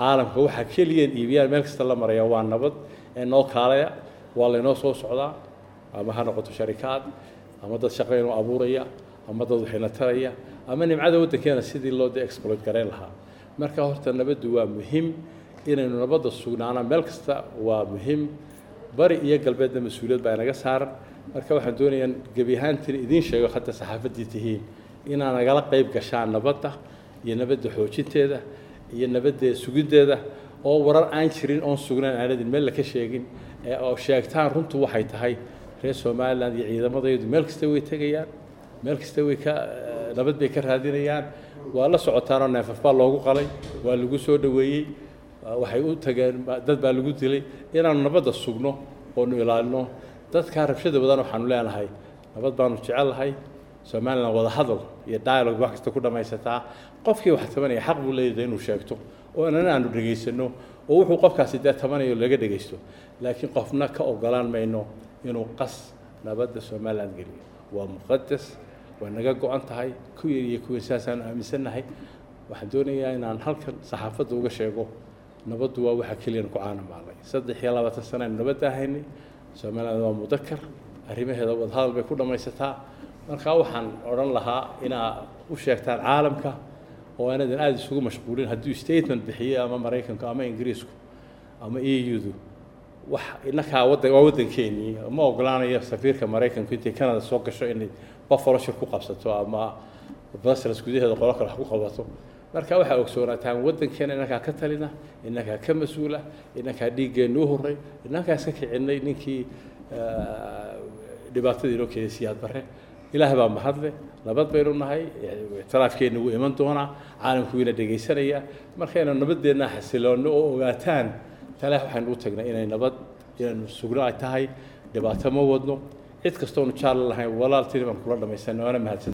caalamka waxaa keliyan iibiyaan meel kasta la maraya waa nabad ee noo kaalaya waa laynoo soo socdaa ama ha noqoto sharikaad ama dad shaqo inuu abuuraya ama dad waxayna taraya ama nimcada waddankeena sidii loo de exploit garayn lahaa marka horta nabaddu waa muhiim inaynu nabadda sugnaana meel kasta waa muhiim bari iyo galbeedna mas-uuliyad baa inaga saaran marka waxaan doonayaa gebi ahaantiin idiin sheego hadda saxaafaddii tihiin inaa nagala qayb gashaan nabadda iyo nabadda xoojinteeda iyo nabadda sugiddeeda oo warar aan jirin oon sugnayn aanadin meel laka sheegin ee oo sheegtaan runtu waxay tahay reer somaliland iyo ciidamadaydu meel kasta way tegayaan meel kasta way ka nabad bay ka raadinayaan waa la socotaanoo neefaf baa loogu qalay waa lagu soo dhoweeyey waxay u tageen dad baa lagu dilay inaanu nabadda sugno oonu ilaalino dadkaa rabshada badan waxaanu leenahay nabad baanu jecellahay somaliland wada hadal iyo dialogue wax kasta ku dhammaysataa qofkii wax tabanaya xaq buu leeyahay inuu sheegto oo inana aanu dhegaysano oo wuxuu qofkaasi dee tabanayo laga dhegaysto laakiin qofna ka ogolaan mayno inuu qas nabadda somaliland geliyo waa muqadas waa naga go-an tahay ku yar iyo kuwii saasaanu aaminsannahay waxaan doonayaa inaan halkan saxaafadda uga sheego nabaddu waa waxa keliyan ku caanamaalay saddex iyo labaatan sano aynu nabadda ahaynay somaliland waa mudakar arrimaheeda wadahadal bay ku dhammaysataa markaa waxaan odhan lahaa inaa u sheegtaan caalamka oo aanadan aada isugu mashquulin hadduu statement bixiyo ama maraykanku ama ingiriisku ama e u-du wax inakaa waddan waa waddankeenii ma ogolaanayo safiirka maraykanku intay canada soo gasho inay buffalo shir ku qabsato ama brussels gudaheeda qolo kale wax ku qabato marka waxaa ogsoonaataan waddankeena inakaa ka talina inakaa ka mas-uula inakaa dhiiggeennu u horray inakaa iska kicinay ninkii dhibaatadii inoo keenay siyaad barre ilaahay baa mahadle nabad baynu nahay ictiraafkeenna wuu iman doonaa caalamku wiina dhegaysanaya markaynu nabadeenna xasiloonno oo ogaataan talaah waxaynu u tagnay inay nabad inaynu sugno ay tahay dhibaato ma wadno cid kastoonu jaalla lahayn walaaltini baan kula dhammaysanay waana mahadsan